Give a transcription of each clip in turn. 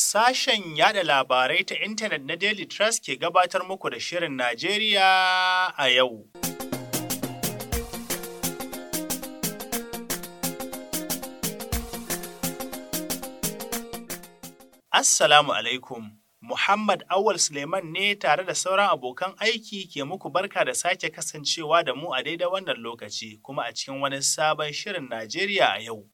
Sashen yada labarai ta intanet na Daily Trust ke gabatar muku da Shirin Najeriya a yau. Assalamu alaikum. Muhammad Awal Suleiman ne tare da sauran abokan aiki ke muku barka da sake kasancewa da mu a daidai wannan lokaci kuma a cikin wani sabon Shirin Najeriya a yau.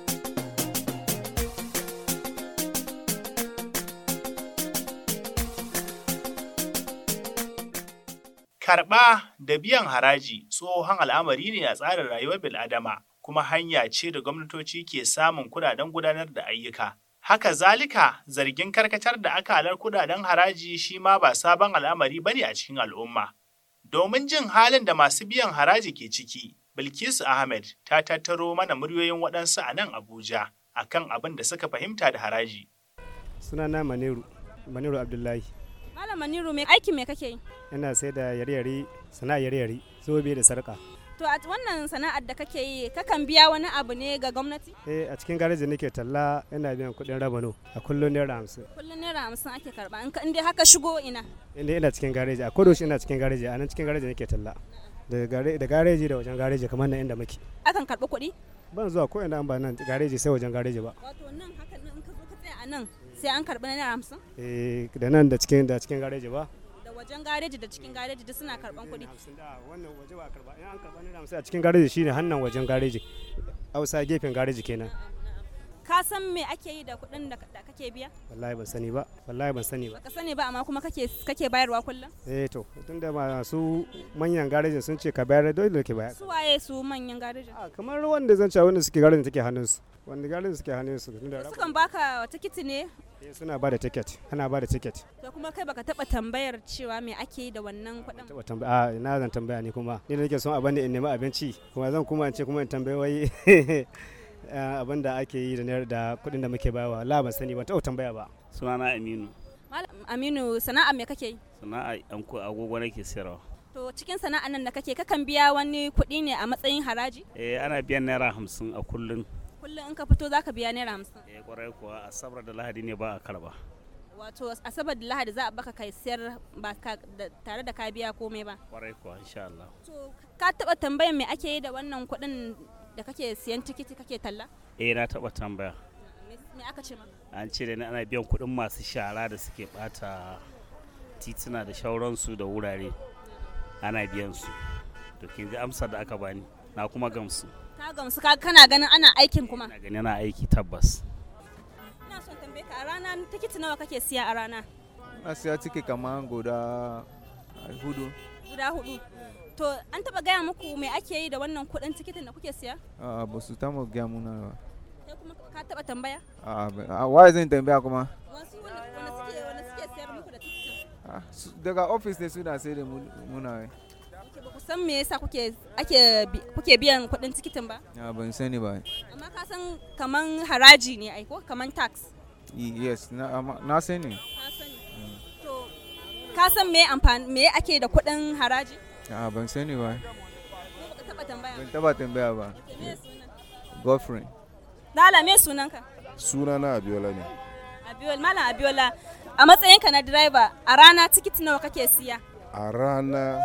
Karɓa da biyan haraji tsohon al'amari ne a tsarin rayuwar bil'adama, kuma hanya ce da gwamnatoci ke samun kudaden gudanar da ayyuka. Haka zalika zargin karkatar da akalar kudaden haraji shi ma ba sabon al'amari bane a cikin al'umma. Domin jin halin da masu biyan haraji ke ciki, Bilkisu Ahmed ta tattaro mana muryoyin waɗansu a nan Abuja akan abin da suka fahimta da haraji. sunana maniru maniru abdullahi Malam Maniru me aikin me kake yi? ina sai da yare-yare sana'a yare-yare zobe da sarka To a wannan sana'ar da kake yi kakan biya wani abu ne ga gwamnati? eh a cikin gareji nake talla ina biyan kuɗin rabano a kullum naira hamsin Kullum naira hamsin ake karba in ka in dai haka shigo ina. inda ina cikin gareji a kodayaushe ina cikin gareji a nan cikin gareji nake talla da gare- da gareji da wajen gareji kamar nan inda muke Akan karɓi kuɗi? ban zuwa ko ina an ba nan gareji sai wajen gareji ba Wato nan haka nan in ka zo ka tsaya a nan sai an karɓi naira hamsin? eh da nan da cikin da cikin gareji ba Da wajen gareji da cikin gareji duk suna karɓan kuɗi. hamsin da wannan waje ba karba in an karba naira hamsin a cikin gareji shine hannan wajen gareji hausa gefen gareji kenan Ka san me ake yi da kuɗin da da kake biya? wallahi ban sani ba wallahi ban sani ba Baka sani ba amma kuma kake kake bayarwa kullum? eh to tunda masu manyan garejin sun ce ka bayar dole ke bayar Su waye su manyan garejin? a kamar wanda zan ce wanda suke garejin take hannunsu wanda garejin suke hannunsu tunda raba- Sukan baka tikiti ne eh, suna ba da ticket ana ba da ticket to kuma kai baka taɓa tambayar cewa me ake yi da wannan kuɗin? taba tambaya a ina zan tambaya ni kuma ni da nake son abin da in nemi abinci kuma zan kuma in ce kuma in tambayi wai eh, abin da ake yi da naira- da kuɗin da muke bayarwa la ban sani ban taɓa tambaya ba sunana aminu Malam Aminu sana'a me kake yi? sana'a yan ko agogo nake sayarwa To cikin sana'an nan da kake kakan biya wani kuɗi ne a matsayin haraji? eh ana biyan naira hamsin a kullun Kullum in ka fito zaka biya naira hamsin. eh kwarai kuwa asabar da lahadi ne ba a karba Wato asabar da lahadi za a baka kai siyar ba ka- da- tare da ka biya komai ba. kwarai kuwa insha Allah To ka taɓa tambayar me ake yi da wannan kuɗin da kake siyan tikiti kake talla? eh na taba tambaya Me me aka ce maka? an ce da ni ana biyan kuɗin masu shara da suke bata tituna da shauransu da wurare ana biyan su to kin ji amsar da aka bani na kuma gamsu Ka gamsu ka kana ganin ana aikin kuma. na gani na aiki tabbas Ina son tambaye ka a rana tikiti nawa kake siya a rana? na siya ciki kamar guda hudu Guda hudu. To an taɓa gaya muku me ake yi da wannan kuɗin tikitin da kuke siya? a ba su tamu gaya muna ba Kai kuma ka taɓa tambaya? a ba- a waye zan tambaya kuma Wasu wanda wanda suke wanda suke siyar muku da tikitin. Ah, su- daga ofis ne suna sai da mu- muna wai Ke ba ku san me yasa kuke ake bi- kuke biyan kuɗin tikitin ba? a ban sani ba Amma ka san kaman haraji ne ai ko kaman tax. Y- yes na amma- na sani Ka sani. To ka san me amfani me ake da kuɗin haraji? a ban sani ba Ko baka taɓa tambaya? ban taba tambaya ba Ke me sunan? girlfriend Lala me sunanka? sunana abiola ne Abiola Malam Abiola a matsayinka na driver a rana tikiti nawa kake siya? a rana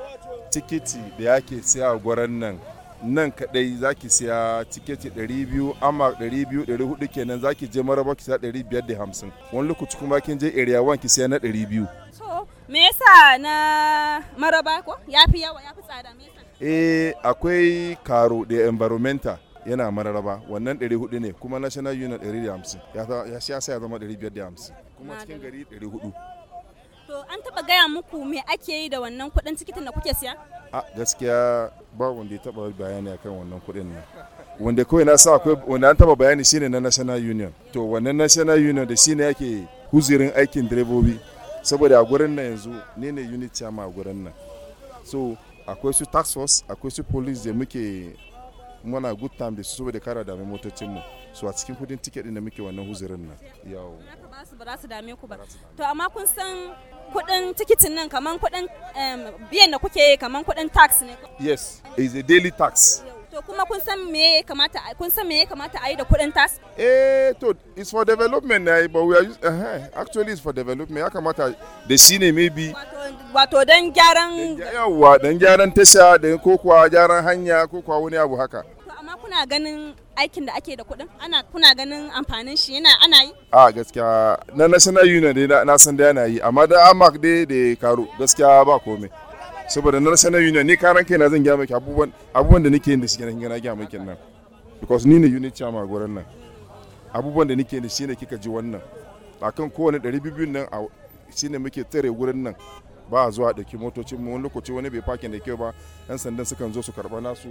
tikiti da yake siya a gwaran nan nan kadai zaki siya tikiti 200 amma 200 400 kenan zaki je maraba ki siya 550 wani lokaci kuma kin je area 1 ki siya na 200 So me yasa na maraba ko yafi yawa yafi tsada me yasa? eh akwai karo da environmental yana mararaba wannan 400 ne kuma national union 150 ya sa- ya siya sai ya zama 550 kuma cikin gari 400 To an taba gaya muku me ake yi da wannan kuɗin tikitin da kuke siya? a gaskiya ba wanda ya taba bayani akan wannan kuɗin nan wanda kawai na sa akwai wanda an taba bayani shine na national union to wannan national union da shine yake huzirin aikin direbobi saboda a gurin nan yanzu ne ne unit chairman a gurin nan so akwai su tax force akwai su police da muke muna good time da su saboda kara dame motocin mu so a cikin kudin ticket din da muke wannan huzirin nan yawo Haka ba su ba za su dame ku ba. To amma kun san kuɗin tikitin nan kaman kuɗin em, biyan da kuke yi kaman kuɗin tax ne. yes is a daily tax To To kuma kun san me ya kamata kun san me ya kamata a yi da kuɗin tas? eh to it's for development na but we are use, uh, actually it's for development ya kamata da shi ne maybe Wato wato don gyaran yawa dan gyaran tasha da ko kuwa gyaran hanya ko kuwa wani abu haka To amma kuna ganin aikin da ake da kuɗin? Ana kuna ganin amfanin shi yana ana yi? a gaskiya na national union dai na- na san da yana yi amma da amak dai da karo gaskiya ba komai saboda na national union ni karan kaina zan gya maki abubuwan abubuwan da nake yin da shi na gina gya maki nan because ni ne unit chairman a gurin nan abubuwan da nake yin da shi ne kika ji wannan akan kowane 200 nan a shi ne muke tsare gurin nan ba a zuwa ɗauki motocin mu wani lokaci wani bai fakin da kyau ba yan sandan sukan zo su karɓa nasu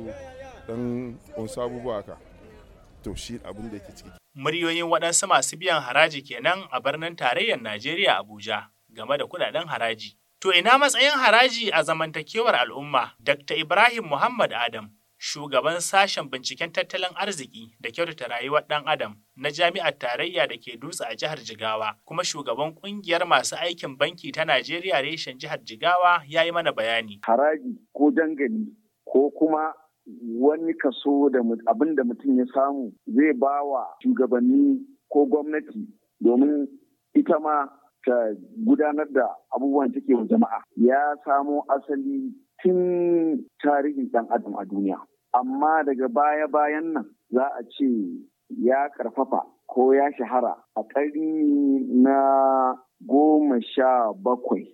dan wasu abubuwa haka to shi abin da yake ciki Muryoyin waɗansu masu biyan haraji kenan a birnin tarayyar Najeriya Abuja game da kuɗaɗen haraji. To ina matsayin haraji a zamantakewar al'umma? Dr. Ibrahim Muhammad Adam, shugaban sashen binciken tattalin arziki da kyautata rayuwar ɗan Adam na Jami'ar Tarayya da ke dutse a jihar Jigawa, kuma shugaban ƙungiyar masu aikin banki ta Najeriya reshen jihar Jigawa ya yi mana bayani. haraji ko dangali ko kuma wani kaso da mut- abin da mutum ya samu zai ba wa shugabanni ko gwamnati domin ita ma ta gudanar da abubuwan take wa jama'a ya samo asali tun tarihin ɗan adam a duniya amma daga baya-bayan nan za a ce ya karfafa ko ya shahara a ƙarni na goma sha bakwai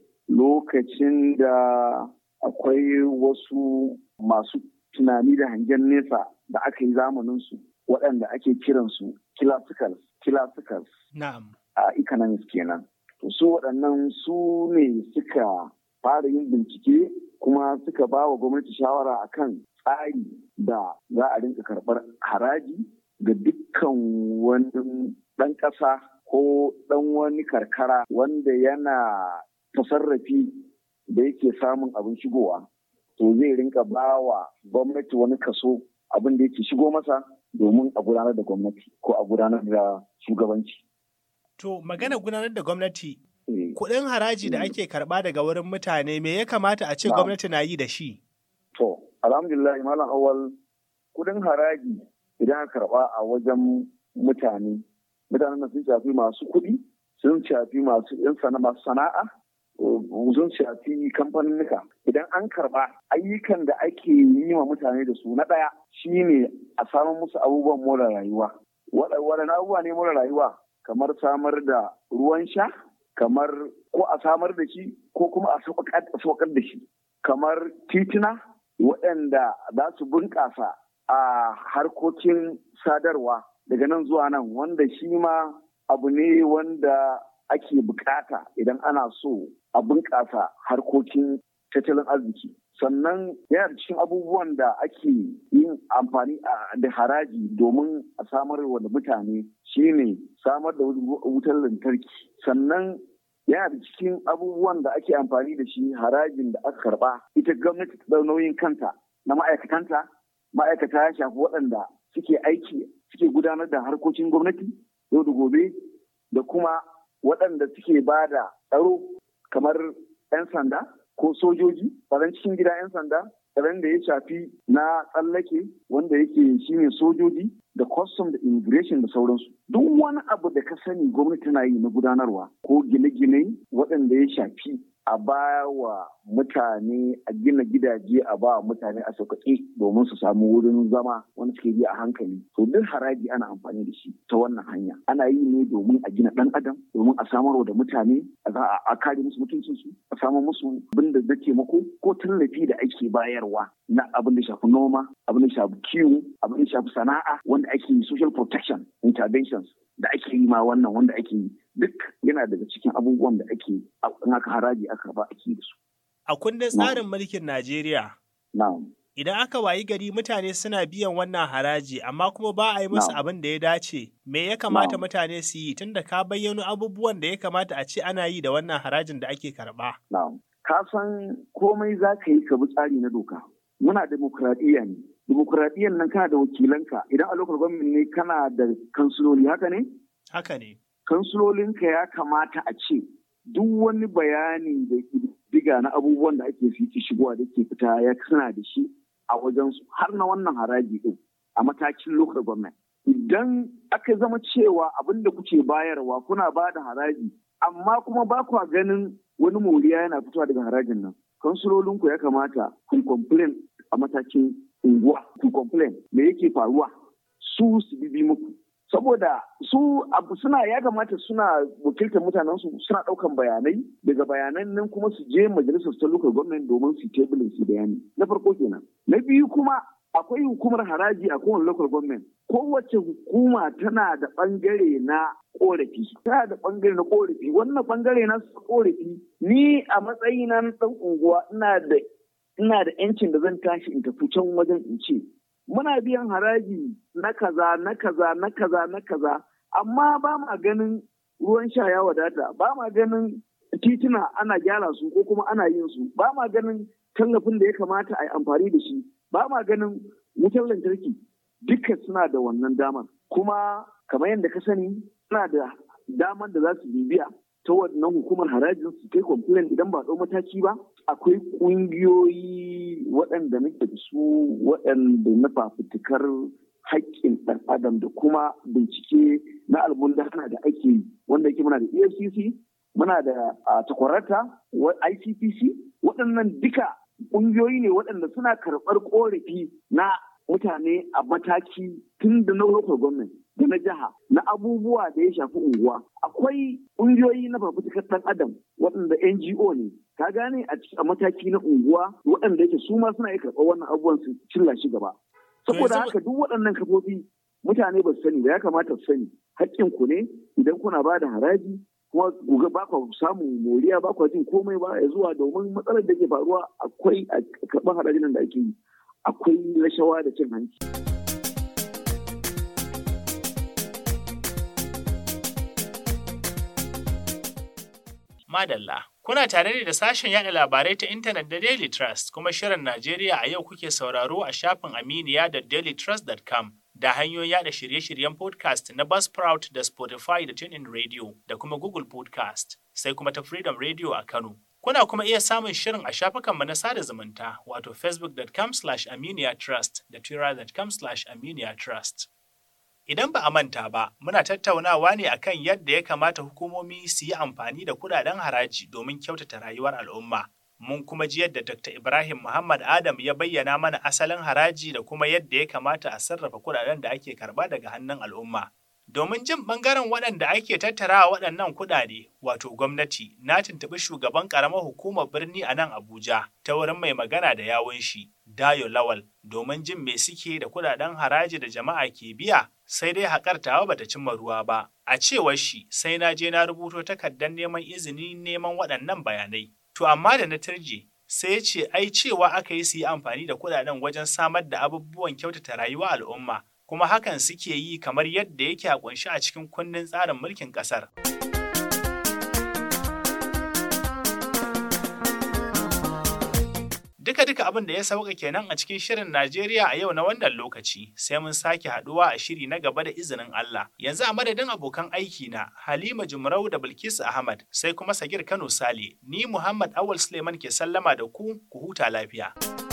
lokacin da akwai wasu masu tunani da hangen nesa da aka yi zamaninsu waɗanda ake kiransu classicals classicals Na'am. a economics kenan to su waɗannan su ne suka fara yin bincike kuma suka ba wa gwamnati shawara akan tsari da za a rinka karɓar haraji ga dukkan wani ɗan ƙasa ko ɗan wani karkara wanda yana tasarrafi da yake samun abin shigowa to zai rinka ba wa gwamnati wani kaso abin da yake shigo masa domin a gudanar da gwamnati ko a gudanar da shugabanci. To magana gudanar da gwamnati Eh, kuɗin haraji da ake karɓa daga wurin mutane me ya kamata a ce Na'am. gwamnati na yi da shi? To, alhamdulillah malam awal kudin haraji idan aka karba a wajen mutane, mutanen nan sun shafi masu kuɗi, sun shafi masu yan sana masu sana'a, uh, sun shafi kamfaninnika. Idan an karba ayyukan da ake yi wa mutane da su na ɗaya shine a samun musu abubuwan more rayuwa. Waɗa- Waɗanne abubuwa ne more rayuwa? Kamar samar da ruwan sha, kamar ko a samar da shi ko kuma a sauƙar da shi. kamar tituna waɗanda za su bunƙasa a harkokin sadarwa daga nan zuwa nan wanda shi ma abu ne wanda ake bukata idan ana so a bunƙasa harkokin tattalin arziki sannan yana da cikin abubuwan da ake yin amfani a- da haraji domin a samar wa da mutane shine samar da wutar lantarki sannan yana da cikin abubuwan da ake amfani da shi harajin da aka karba ita gwamnati ta ɗau nauyin kanta na ma'aikatanta ma'aikata ya shafi waɗanda suke aiki suke gudanar da harkokin gwamnati yau da gobe da kuma waɗanda suke ba da tsaro kamar 'yan sanda ko sojoji tsaron cikin gida 'yan sanda tsaron da ya shafi na tsallake wanda yake shine sojoji da custom da immigration da sauransu duk wani abu da ka sani gwamnati tana yi na gudanarwa ko gine-gine waɗanda ya shafi a ba wa mutane a gina gidaje a ba wa mutane a sauƙaƙe domin su samu wurin zama wanda suke bi a hankali to duk haraji ana amfani da shi ta wannan hanya ana yi ne domin a gina ɗan adam domin a samar da mutane a za a kare musu mutuncinsu a samar musu abin da zai taimako ko tallafi da ake bayarwa na abin da shafi noma abin da shafi kiwo abin da shafi sana'a wanda ake yi social protection interventions da ake yi ma wannan wanda ake yi duk yana daga cikin abubuwan da ake in aka haraji aka ba ake da su. A kundin tsarin mulkin Najeriya, Na'am. idan aka wayi gari mutane suna biyan wannan haraji amma kuma ba a yi musu Na'am. abin da ya dace, me ya kamata Na'am. mutane su yi tunda ka bayyano abubuwan da ya kamata a ce ana yi da wannan harajin da ake karɓa? Na'am. Ka san komai za ka yi ka bi tsari na doka. Muna demokuraɗiyya ne. Demokuraɗiyyan nan kana da wakilanka idan a lokacin gwamnati ne kana da kansuloli haka ne? Haka ne. kansulolinka ya kamata a ce duk wani bayani da diga na abubuwan da ake fi shigowa da ke fita ya kana da shi a wajensu har na wannan haraji din a matakin local government. Idan aka zama cewa abin da kuke bayarwa kuna ba da haraji amma kuma ba kwa ganin wani moriya yana fitowa daga harajin nan. Kansulolinku ya kamata ku complain a matakin unguwa ku complain me yake faruwa su su bibi muku. Saboda su abu suna ya kamata suna wakiltar mutanen su suna ɗaukan bayanai daga bayanan nan kuma su je majalisar ta local government domin su tebulin su bayani. Na farko kenan. Na biyu kuma akwai hukumar haraji a kowane local government kowace hukuma tana da bangare na korafi tana da bangare na korafi wannan bangare na korafi ni a matsayina na dan unguwa ina da ina da yancin da zan tashi in tafi can wajen in ce muna biyan haraji na kaza na kaza na kaza na kaza amma ba ma ganin ruwan sha ya wadata ba ma ganin tituna ana gyara su ko kuma ana yin su ba ma ganin tallafin da ya kamata a yi amfani da shi ba ma ganin wutar lantarki duka suna da wannan damar kuma kamar yadda ka sani suna da damar da za su bibiya ta wannan hukumar harajin su kai complain idan ba ɗau mataki ba akwai ƙungiyoyi waɗanda nake da su waɗanda na fafutukar haƙƙin ɗan adam da kuma bincike na almundana da ake yi wanda yake muna da efcc muna da takwarata icpc waɗannan duka ƙungiyoyi ne waɗanda suna karɓar ƙorafi na mutane a mataki tun da na local government da na jiha na abubuwa da ya shafi unguwa akwai ƙungiyoyi na fafutukar ɗan adam waɗanda ngo ne ka gane a mataki na unguwa waɗanda yake su ma suna iya karɓar wannan abubuwan su cilla shi gaba saboda haka duk waɗannan kafofi mutane ba su sani ba ya kamata su sani haƙƙin ku ne idan kuna ba da haraji kuma gobe ba ku samun moriya ba ku jin komai ba ya zuwa domin matsalar da ke faruwa akwai a karɓar harajin da ake yi akwai rashawa da cin hanci. Madalla, kuna tare ne da sashen yada labarai ta intanet da Daily Trust kuma shirin Najeriya a yau kuke sauraro a shafin aminiya da dailytrust.com da hanyoyin yada shirye-shiryen podcast na Buzzsprout da Spotify da TuneIn Radio da kuma Google Podcast, sai kuma ta Freedom Radio a Kano. Kuna kuma iya samun shirin a shafukanmu na sada zumunta wato facebook.com slash aminiyatrust da twitter.com slash aminiyatrust. Idan ba a manta ba, muna tattaunawa ne akan yadda ya kamata hukumomi su yi amfani da kudaden haraji domin kyautata rayuwar al'umma. Mun kuma ji yadda Dr. Ibrahim Muhammad Adam ya bayyana mana asalin haraji da kuma yadda ya kamata a sarrafa kudaden da ake karba daga hannun al'umma. Domin jin ɓangaren waɗanda ake tattarawa waɗannan kuɗaɗe, wato gwamnati, na tuntuɓi shugaban ƙaramar hukumar birni a nan Abuja ta wurin mai magana da yawun shi, Dayo Lawal, domin jin me suke da kuɗaɗen haraji da jama'a ke biya, sai dai haƙar tawa bata cimma ruwa ba. A cewar shi, sai na je na rubuto takardar neman izini neman waɗannan bayanai. To amma da na turje, sai ya ce ai cewa aka yi su yi amfani da kuɗaɗen wajen samar da abubuwan kyautata rayuwa al'umma. kuma hakan suke yi kamar yadda yake a kunshi a cikin kundin tsarin mulkin ƙasar. Duka-duka abin da ya sauka kenan a cikin shirin Najeriya a yau na wannan lokaci, sai mun sake haduwa a shiri na gaba da izinin Allah. Yanzu a madadin abokan aiki na Halima Jumrau da Bilkisu Ahmad, sai kuma Sagir Kano Sale, ni Muhammad Awal Suleiman ke sallama da ku, ku huta lafiya.